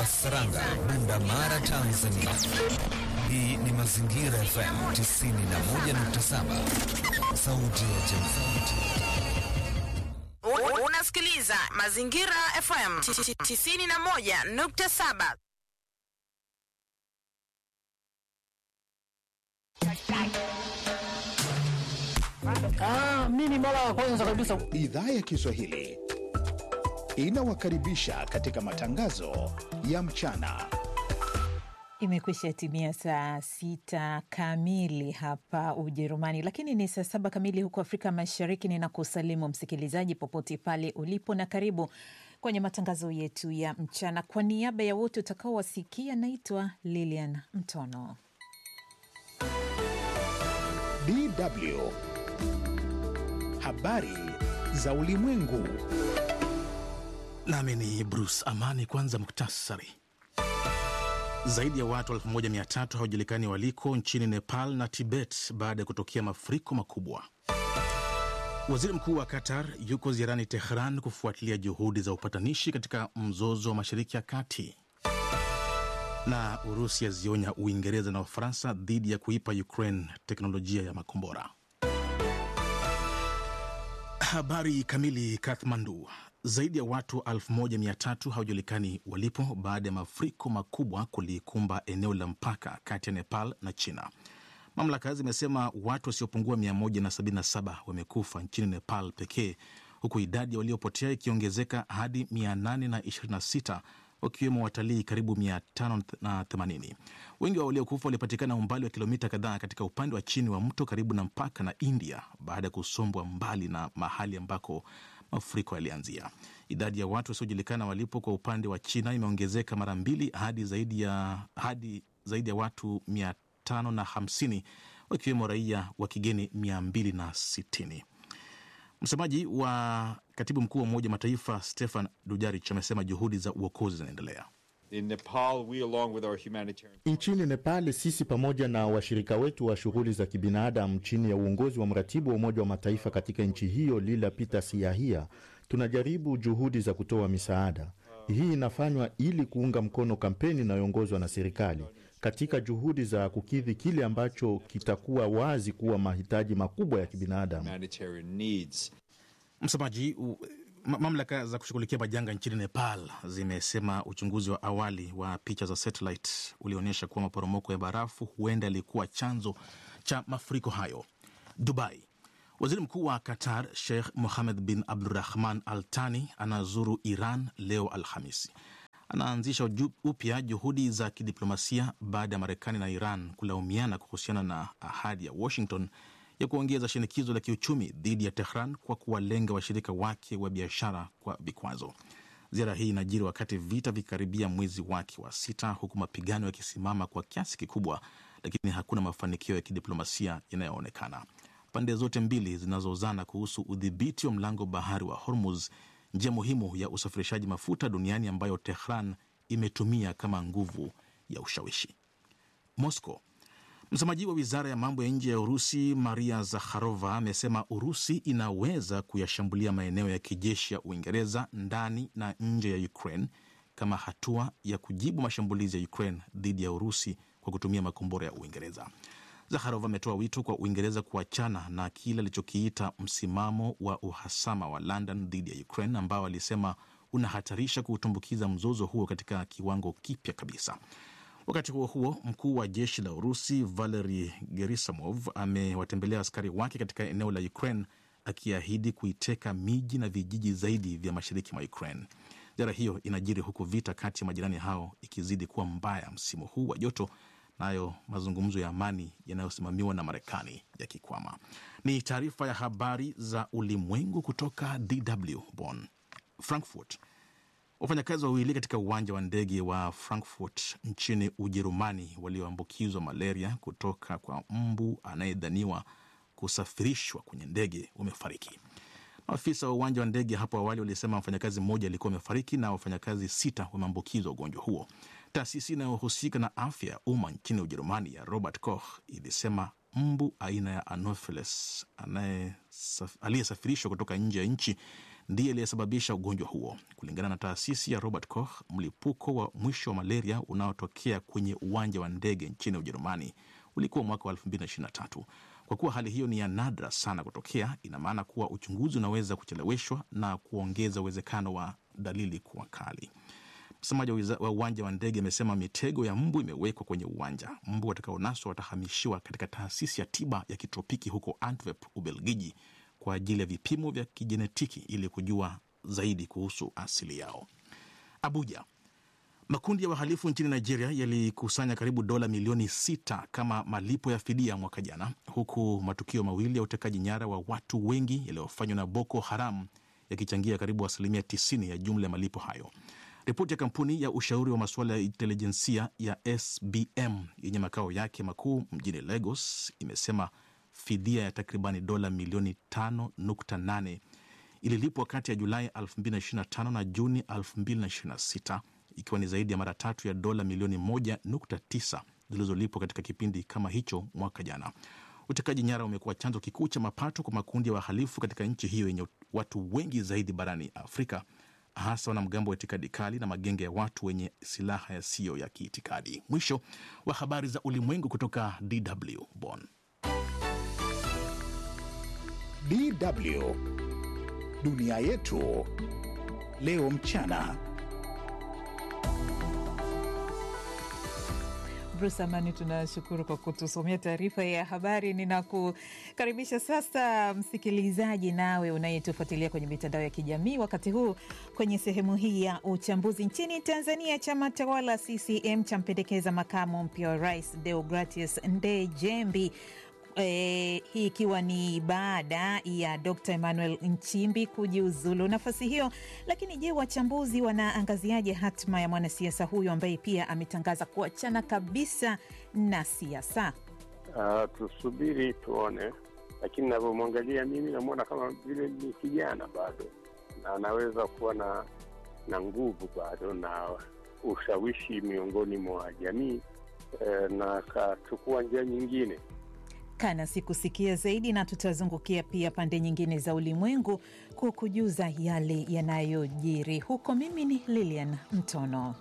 Saranga, Bunda Mara, Tanzania. Hii ni Mazingira FM 91.7, sauti ya jamii. Unasikiliza Mazingira FM 91.7. Ah, mimi mara ya kwanza kabisa. Idhaa ya Kiswahili inawakaribisha katika matangazo ya mchana. Imekwisha timia saa sita kamili hapa Ujerumani, lakini ni saa saba kamili huko Afrika Mashariki. Ninakusalimu msikilizaji popote pale ulipo, na karibu kwenye matangazo yetu ya mchana. Kwa niaba ya wote utakaowasikia, naitwa Lilian Mtono. DW habari za ulimwengu. Nami ni Bruce Amani. Kwanza muktasari. Zaidi ya watu 1300 hawajulikani waliko nchini Nepal na Tibet baada ya kutokea mafuriko makubwa. Waziri mkuu wa Qatar yuko ziarani Tehran kufuatilia juhudi za upatanishi katika mzozo wa Mashariki ya Kati. Na Urusi yazionya Uingereza na Ufaransa dhidi ya kuipa Ukraine teknolojia ya makombora. Habari kamili. Kathmandu, zaidi ya watu 1300 hawajulikani walipo baada ya mafuriko makubwa kulikumba eneo la mpaka kati ya Nepal na China. Mamlaka zimesema watu wasiopungua 177 wamekufa nchini Nepal pekee, huku idadi ya waliopotea ikiongezeka hadi 826 wakiwemo watalii karibu 580. Wengi wa waliokufa walipatikana umbali wa kilomita kadhaa katika upande wa chini wa mto karibu na mpaka na India baada ya kusombwa mbali na mahali ambako mafuriko yalianzia. Idadi ya watu wasiojulikana walipo kwa upande wa China imeongezeka mara mbili hadi zaidi ya, hadi zaidi ya watu 550 wakiwemo raia wa kigeni 260. Msemaji wa katibu mkuu wa Umoja Mataifa Stefan Dujarric amesema juhudi za uokozi zinaendelea. Nchini Nepal, sisi pamoja na washirika wetu wa shughuli za kibinadamu chini ya uongozi wa mratibu wa Umoja wa Mataifa katika nchi hiyo Lila Peter Siahia, tunajaribu juhudi za kutoa misaada. Hii inafanywa ili kuunga mkono kampeni inayoongozwa na serikali katika juhudi za kukidhi kile ambacho kitakuwa wazi kuwa mahitaji makubwa ya kibinadamu. Msemaji mamlaka za kushughulikia majanga nchini Nepal zimesema uchunguzi wa awali wa picha za satellite ulionyesha kuwa maporomoko ya barafu huenda yalikuwa chanzo cha mafuriko hayo. Dubai, waziri mkuu wa Qatar Sheikh Mohammed bin Abdurahman Al Thani anazuru Iran leo Alhamisi. Anaanzisha upya juhudi za kidiplomasia baada ya Marekani na Iran kulaumiana kuhusiana na ahadi ya Washington ya kuongeza shinikizo la kiuchumi dhidi ya Tehran kwa kuwalenga washirika wake wa biashara kwa vikwazo. Ziara hii inajiri wakati vita vikikaribia mwezi wake wa sita, huku mapigano yakisimama kwa kiasi kikubwa, lakini hakuna mafanikio ya kidiplomasia yanayoonekana. Pande zote mbili zinazozana kuhusu udhibiti wa mlango bahari wa Hormuz, njia muhimu ya usafirishaji mafuta duniani ambayo Tehran imetumia kama nguvu ya ushawishi. Moscow Msemaji wa wizara ya mambo ya nje ya Urusi Maria Zakharova amesema Urusi inaweza kuyashambulia maeneo ya kijeshi ya Uingereza ndani na nje ya Ukraine kama hatua ya kujibu mashambulizi ya Ukraine dhidi ya Urusi kwa kutumia makombora ya Uingereza. Zakharova ametoa wito kwa Uingereza kuachana na kile alichokiita msimamo wa uhasama wa London dhidi ya Ukraine ambao alisema unahatarisha kuutumbukiza mzozo huo katika kiwango kipya kabisa. Wakati huo huo, mkuu wa jeshi la Urusi Valery Gerasimov amewatembelea askari wake katika eneo la Ukraine akiahidi kuiteka miji na vijiji zaidi vya mashariki mwa Ukraine. Ziara hiyo inajiri huku vita kati ya majirani hao ikizidi kuwa mbaya msimu huu wa joto, nayo mazungumzo ya amani yanayosimamiwa na Marekani yakikwama. Ni taarifa ya habari za ulimwengu kutoka DW Bonn. Frankfurt Wafanyakazi wawili katika uwanja wa ndege wa Frankfurt nchini Ujerumani walioambukizwa malaria kutoka kwa mbu anayedhaniwa kusafirishwa kwenye ndege wamefariki. Maafisa wa uwanja wa ndege hapo awali walisema mfanyakazi mmoja alikuwa amefariki na wafanyakazi sita wameambukizwa ugonjwa huo. Taasisi inayohusika na afya ya umma nchini Ujerumani ya Robert Koch ilisema mbu aina ya Anopheles aliyesafirishwa kutoka nje ya nchi ndiye aliyesababisha ugonjwa huo. Kulingana na taasisi ya Robert Koch, mlipuko wa mwisho wa malaria unaotokea kwenye uwanja wa ndege nchini Ujerumani ulikuwa mwaka wa 2023. Kwa kuwa hali hiyo ni ya nadra sana kutokea, ina maana kuwa uchunguzi unaweza kucheleweshwa na kuongeza uwezekano wa dalili kuwa kali. Msemaji wa uwanja wa ndege amesema mitego ya mbu imewekwa kwenye uwanja. Mbu watakaonaswa watahamishiwa katika taasisi ya tiba ya kitropiki huko Antwerp, Ubelgiji, kwa ajili ya vipimo vya kijenetiki ili kujua zaidi kuhusu asili yao. Abuja, makundi ya wahalifu nchini Nigeria yalikusanya karibu dola milioni sita kama malipo ya fidia mwaka jana, huku matukio mawili ya utekaji nyara wa watu wengi yaliyofanywa na Boko Haram yakichangia karibu asilimia 90 ya jumla ya malipo hayo. Ripoti ya kampuni ya ushauri wa masuala ya intelijensia ya SBM yenye makao yake makuu mjini Lagos imesema fidia ya takribani dola milioni 5.8 ililipwa kati ya Julai 2025 na Juni 2026 ikiwa ni zaidi ya mara tatu ya dola milioni 1.9 zilizolipwa katika kipindi kama hicho mwaka jana. Utekaji nyara umekuwa chanzo kikuu cha mapato kwa makundi ya wahalifu katika nchi hiyo yenye watu wengi zaidi barani Afrika, hasa wanamgambo wa itikadi kali na magenge ya watu wenye silaha yasiyo ya kiitikadi. Mwisho wa habari za ulimwengu kutoka DW Bonn. DW dunia yetu leo mchana. Bruce Amani, tunashukuru kwa kutusomea taarifa ya habari. Ninakukaribisha sasa msikilizaji, nawe unayetufuatilia kwenye mitandao ya kijamii wakati huu kwenye sehemu hii ya uchambuzi. Nchini Tanzania, chama tawala CCM champendekeza makamu mpya wa rais Deogratius Ndejembi. E, hii ikiwa ni baada ya Dr. Emmanuel Nchimbi kujiuzulu nafasi hiyo. Lakini je, wachambuzi wanaangaziaje hatma ya mwanasiasa huyo ambaye pia ametangaza kuachana kabisa na siasa? Uh, tusubiri tuone, lakini navyomwangalia mimi namwona kama vile ni kijana bado na anaweza kuwa na na nguvu bado na ushawishi miongoni mwa jamii eh, na akachukua njia nyingine kana sikusikia zaidi, na tutazungukia pia pande nyingine za ulimwengu kukujuza yale yanayojiri huko. Mimi ni Lilian Mtono.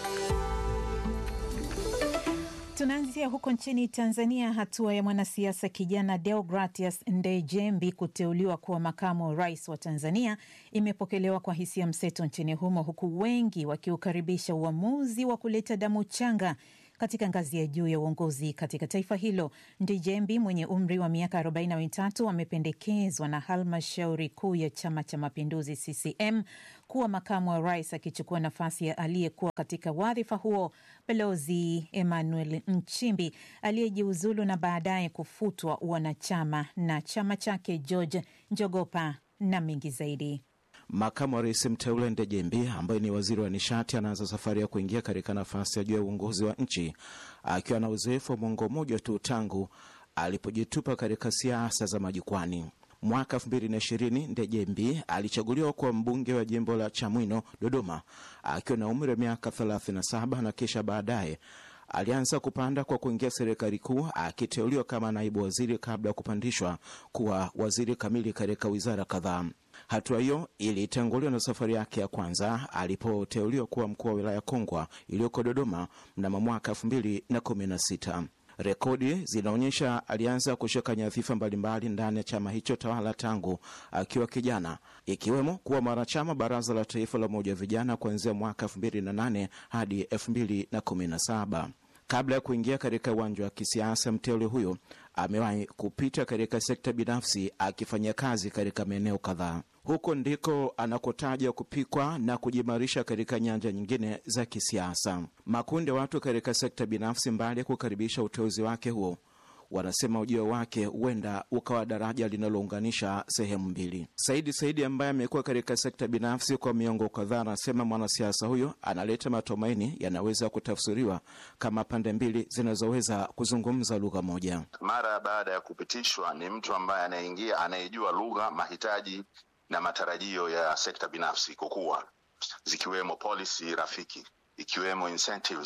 Tunaanzia huko nchini Tanzania. Hatua ya mwanasiasa kijana Deogratius Ndejembi kuteuliwa kuwa makamu wa rais wa Tanzania imepokelewa kwa hisia mseto nchini humo, huku wengi wakiukaribisha uamuzi wa kuleta damu changa katika ngazi ya juu ya uongozi katika taifa hilo. Ndejembi mwenye umri wa miaka 43 amependekezwa na halmashauri kuu ya Chama cha Mapinduzi CCM kuwa makamu wa rais, akichukua nafasi ya aliyekuwa katika wadhifa huo Balozi Emmanuel Nchimbi aliyejiuzulu na baadaye kufutwa wanachama na chama chake George Njogopa na mengi zaidi. Makamu wa rais mteule Ndejembi ambaye ni waziri wa nishati anaanza safari ya kuingia katika nafasi ya juu ya uongozi wa nchi akiwa na uzoefu wa mwongo mmoja tu tangu alipojitupa katika siasa za majukwani. Mwaka 2020 Ndejembi alichaguliwa kuwa mbunge wa jimbo la Chamwino, Dodoma, akiwa na umri wa miaka 37 na kisha baadaye alianza kupanda kwa kuingia serikali kuu akiteuliwa kama naibu waziri kabla ya kupandishwa kuwa waziri kamili katika wizara kadhaa. Hatua hiyo ilitanguliwa na safari yake ya kwanza alipoteuliwa kuwa mkuu wa wilaya Kongwa iliyoko Dodoma mnamo mwaka elfu mbili na kumi na sita. Rekodi zinaonyesha alianza kushika nyadhifa mbalimbali ndani ya chama hicho tawala tangu akiwa kijana, ikiwemo kuwa mwanachama baraza la taifa la umoja wa vijana kuanzia mwaka elfu mbili na nane hadi elfu mbili na kumi na saba. Kabla ya kuingia katika uwanja wa kisiasa, mteule huyo amewahi kupita katika sekta binafsi akifanya kazi katika maeneo kadhaa. Huko ndiko anakotaja kupikwa na kujimarisha katika nyanja nyingine za kisiasa. Makundi ya watu katika sekta binafsi, mbali ya kukaribisha uteuzi wake huo, wanasema ujio wake huenda ukawa daraja linalounganisha sehemu mbili. Saidi Saidi ambaye amekuwa katika sekta binafsi kwa miongo kadhaa, anasema mwanasiasa huyo analeta matumaini yanaweza kutafsiriwa kama pande mbili zinazoweza kuzungumza lugha moja. Mara baada ya kupitishwa, ni mtu ambaye anaingia, anayejua lugha, mahitaji na matarajio ya sekta binafsi kukua, zikiwemo policy rafiki, ikiwemo incentives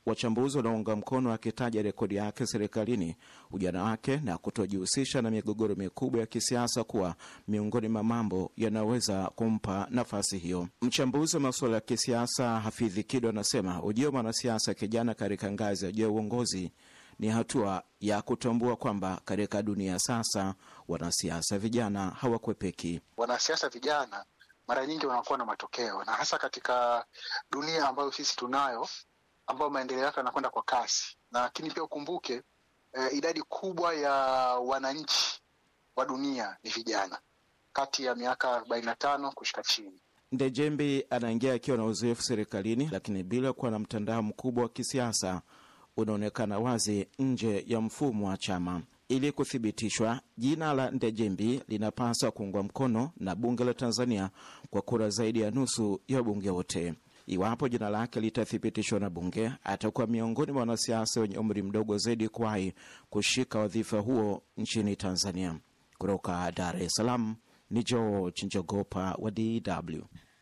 wachambuzi wanaunga mkono akitaja rekodi yake serikalini, ujana wake na kutojihusisha na migogoro mikubwa ya kisiasa kuwa miongoni mwa mambo yanayoweza kumpa nafasi hiyo. Mchambuzi wa masuala ya kisiasa Hafidhi Kido anasema ujio wa mwanasiasa kijana katika ngazi ya juu ya uongozi ni hatua ya kutambua kwamba katika dunia sasa wanasiasa vijana hawakwepeki. Wanasiasa vijana mara nyingi wanakuwa na matokeo, na hasa katika dunia ambayo sisi tunayo, ambayo maendeleo yake yanakwenda kwa kasi, lakini pia ukumbuke eh, idadi kubwa ya wananchi wa dunia ni vijana kati ya miaka arobaini na tano kushika chini. Ndejembi anaingia akiwa na uzoefu serikalini, lakini bila kuwa na mtandao mkubwa wa kisiasa unaonekana wazi nje ya mfumo wa chama. Ili kuthibitishwa, jina la Ndejembi linapaswa kuungwa mkono na bunge la Tanzania kwa kura zaidi ya nusu ya wabunge wote. Iwapo jina lake litathibitishwa na bunge, atakuwa miongoni mwa wanasiasa wenye umri mdogo zaidi kuwahi kushika wadhifa huo nchini Tanzania. Kutoka Dar es Salaam ni George Njogopa wa DW.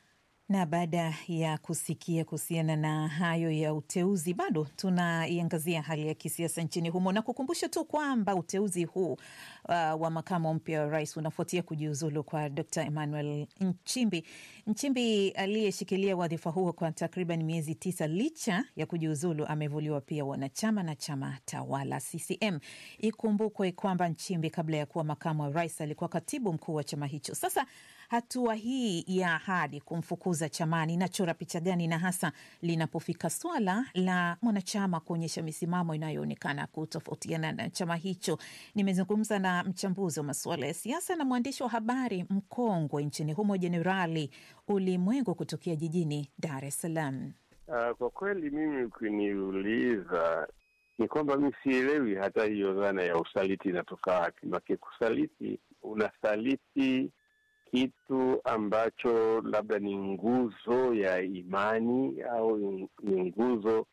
Na baada ya kusikia kuhusiana na hayo ya uteuzi, bado tunaiangazia hali ya kisiasa nchini humo na kukumbusha tu kwamba uteuzi huu uh, wa makamu mpya wa rais unafuatia kujiuzulu kwa Dr Emmanuel Nchimbi. Nchimbi aliyeshikilia wadhifa huo kwa takriban miezi tisa, licha ya kujiuzulu, amevuliwa pia wanachama na chama tawala CCM. Ikumbukwe kwamba Nchimbi kabla ya kuwa makamu wa rais alikuwa katibu mkuu wa chama hicho. Sasa hatua hii ya ahadi kumfukuza chamani inachora picha gani, na hasa linapofika swala la mwanachama kuonyesha misimamo inayoonekana kutofautiana na chama hicho? Nimezungumza na mchambuzi wa masuala ya siasa na mwandishi wa habari mkongwe nchini humo, Jenerali Ulimwengu kutokea jijini Dar es Salaam. Uh, kwa kweli mimi ukiniuliza ni kwamba mi sielewi hata hiyo dhana ya usaliti inatoka wapi. Make kusaliti, unasaliti kitu ambacho labda ni nguzo ya imani au ni nguzo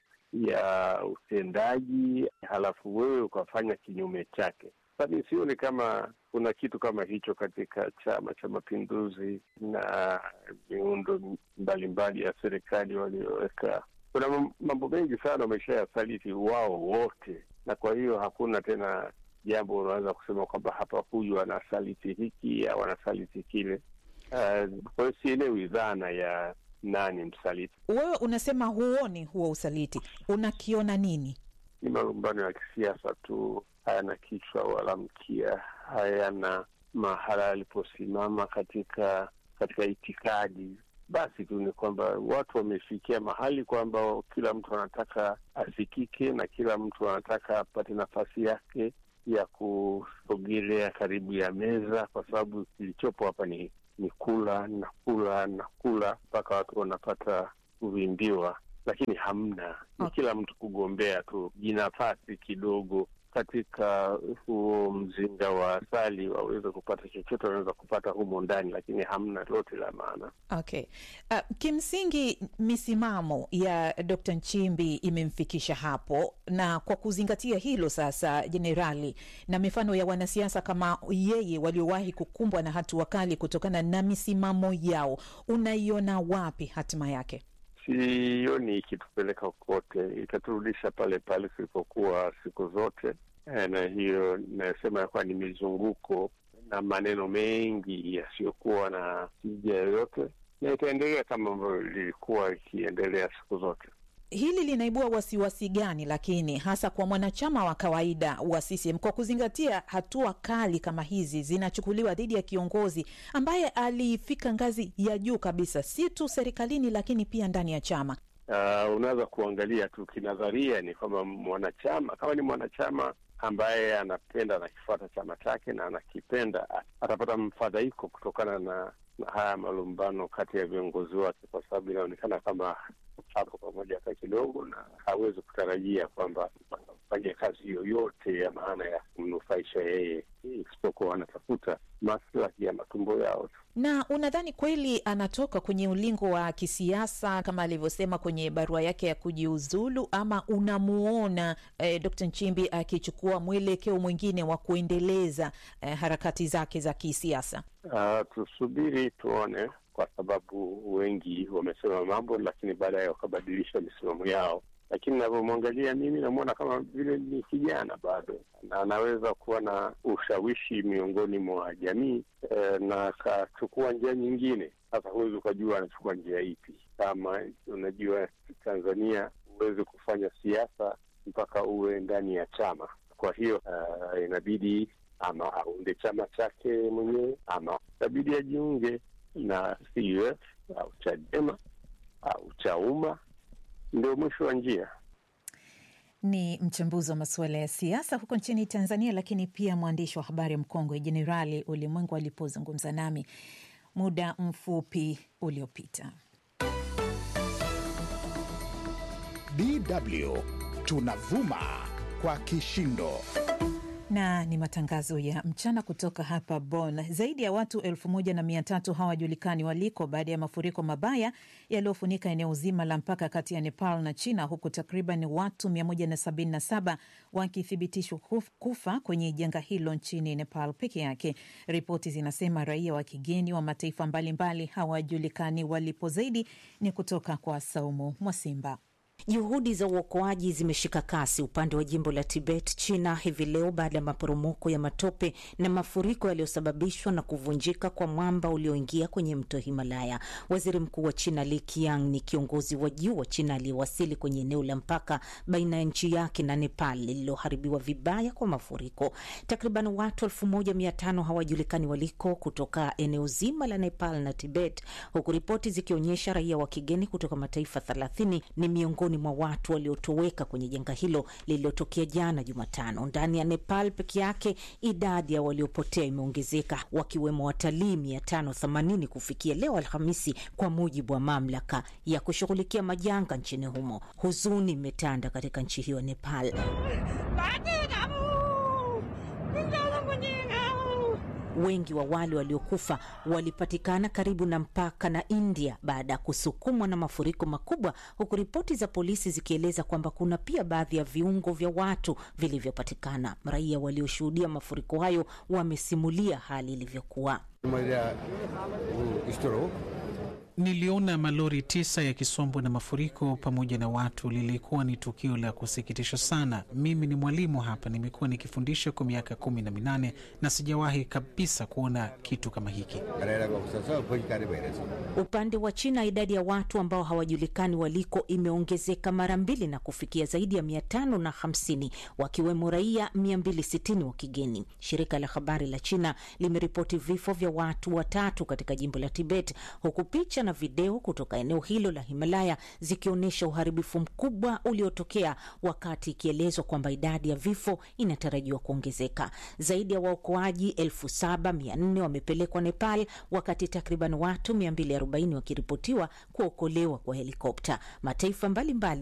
ya utendaji, halafu wewe ukafanya kinyume chake. Sasa mi sioni kama kuna kitu kama hicho katika Chama cha Mapinduzi na miundo mbalimbali ya serikali walioweka. Kuna mambo mengi sana wamesha yasaliti wao wote, na kwa hiyo hakuna tena jambo unaweza kusema kwamba hapa huyu anasaliti hiki au anasaliti kile. Uh, kwa hiyo sielewi dhana ya nani msaliti. Wewe unasema huoni huo usaliti, unakiona nini? Ni malumbano ya kisiasa tu, hayana kichwa wala mkia, hayana mahala aliposimama katika katika itikadi. Basi tu ni kwamba watu wamefikia mahali kwamba kila mtu anataka asikike na kila mtu anataka apate nafasi yake ya kusogelea karibu ya meza, kwa sababu kilichopo hapa ni ni kula na kula na kula mpaka watu wanapata kuvimbiwa, lakini hamna, ni kila mtu kugombea tu jinafasi kidogo katika huo mzinga wa asali waweze kupata chochote wanaweza kupata humo ndani, lakini hamna lote la maana. Okay. Uh, kimsingi misimamo ya Dr. Nchimbi imemfikisha hapo, na kwa kuzingatia hilo sasa, jenerali, na mifano ya wanasiasa kama yeye waliowahi kukumbwa na hatua kali kutokana na misimamo yao, unaiona wapi hatima yake? Sioni ikitupeleka kokote, itaturudisha pale pale tulipokuwa siku zote. E, na hiyo inayosema ya kuwa ni mizunguko na maneno mengi yasiyokuwa na tija yoyote, na itaendelea kama ambavyo lilikuwa ikiendelea siku zote. Hili linaibua wasiwasi gani lakini hasa kwa mwanachama wa kawaida wa CCM kwa kuzingatia hatua kali kama hizi zinachukuliwa dhidi ya kiongozi ambaye alifika ngazi ya juu kabisa, si tu serikalini, lakini pia ndani ya chama? Uh, unaweza kuangalia tu kinadharia, ni kwamba mwanachama kama ni mwanachama ambaye anapenda anakifuata chama chake na anakipenda, atapata mfadhaiko kutokana na, na haya malumbano kati ya viongozi wake, kwa sababu inaonekana kama hapo pamoja hata kidogo, na hawezi kutarajia kwamba fanya kazi yoyote ya maana ya kumnufaisha yeye, isipokuwa anatafuta maslahi ya matumbo yao tu. Na unadhani kweli anatoka kwenye ulingo wa kisiasa kama alivyosema kwenye barua yake ya kujiuzulu, ama unamuona eh, Dr. Nchimbi akichukua mwelekeo mwingine wa kuendeleza eh, harakati zake za kisiasa? Uh, tusubiri tuone, kwa sababu wengi wamesema mambo, lakini baadaye wakabadilisha misimamo yao. Lakini lakini navyomwangalia mimi namwona kama vile ni kijana bado, na anaweza kuwa na ushawishi miongoni mwa jamii eh, na akachukua njia nyingine. Sasa huwezi ukajua anachukua njia ipi. Kama unajua Tanzania huwezi kufanya siasa mpaka uwe ndani ya chama. Kwa hiyo uh, inabidi ama aunde chama chake mwenyewe ama inabidi ajiunge na CUF au Chadema au Chauma, ndio mwisho wa njia. Ni mchambuzi wa masuala ya siasa huko nchini Tanzania, lakini pia mwandishi wa habari mkongwe Jenerali Ulimwengu alipozungumza nami muda mfupi uliopita. DW tunavuma kwa kishindo na ni matangazo ya mchana kutoka hapa Bonn. Zaidi ya watu elfu moja na mia tatu hawajulikani waliko baada ya mafuriko mabaya yaliyofunika eneo zima la mpaka kati ya Nepal na China, huku takriban watu 177 wakithibitishwa kufa kwenye janga hilo nchini Nepal peke yake. Ripoti zinasema raia wa kigeni wa mataifa mbalimbali hawajulikani walipo. Zaidi ni kutoka kwa Saumu Mwasimba. Juhudi za uokoaji zimeshika kasi upande wa jimbo la Tibet, China, hivi leo baada ya maporomoko ya matope na mafuriko yaliyosababishwa na kuvunjika kwa mwamba ulioingia kwenye mto Himalaya. Waziri Mkuu wa China Li Qiang ni kiongozi wa juu wa China aliyewasili kwenye eneo la mpaka baina ya nchi yake na Nepal lililoharibiwa vibaya kwa mafuriko. Takriban watu elfu moja mia tano hawajulikani waliko kutoka eneo zima la Nepal na Tibet, huku ripoti zikionyesha raia wa kigeni kutoka mataifa thelathini ni miongoni mwa watu waliotoweka kwenye janga hilo lililotokea jana Jumatano. Ndani ya Nepal peke yake idadi ya waliopotea imeongezeka wakiwemo watalii mia tano themanini kufikia leo Alhamisi, kwa mujibu wa mamlaka ya kushughulikia majanga nchini humo. Huzuni imetanda katika nchi hiyo ya Nepal. Wengi wa wale waliokufa walipatikana karibu na mpaka na India baada ya kusukumwa na mafuriko makubwa, huku ripoti za polisi zikieleza kwamba kuna pia baadhi ya viungo vya watu vilivyopatikana. Raia walioshuhudia mafuriko hayo wamesimulia hali ilivyokuwa. Niliona malori tisa yakisombwa na mafuriko pamoja na watu. Lilikuwa ni tukio la kusikitisha sana. Mimi ni mwalimu hapa, nimekuwa nikifundisha kwa miaka kumi na minane na sijawahi kabisa kuona kitu kama hiki. Upande wa China, idadi ya watu ambao hawajulikani waliko imeongezeka mara mbili na kufikia zaidi ya mia tano na hamsini wakiwemo raia mia mbili sitini wa kigeni. Shirika la habari la China limeripoti vifo vya watu watatu katika jimbo la Tibet, huku picha na video kutoka eneo hilo la Himalaya zikionyesha uharibifu mkubwa uliotokea, wakati ikielezwa kwamba idadi ya vifo inatarajiwa kuongezeka. Zaidi ya waokoaji elfu saba mia nne wamepelekwa Nepal, wakati takriban watu 240 wakiripotiwa kuokolewa kwa helikopta. Mataifa mbalimbali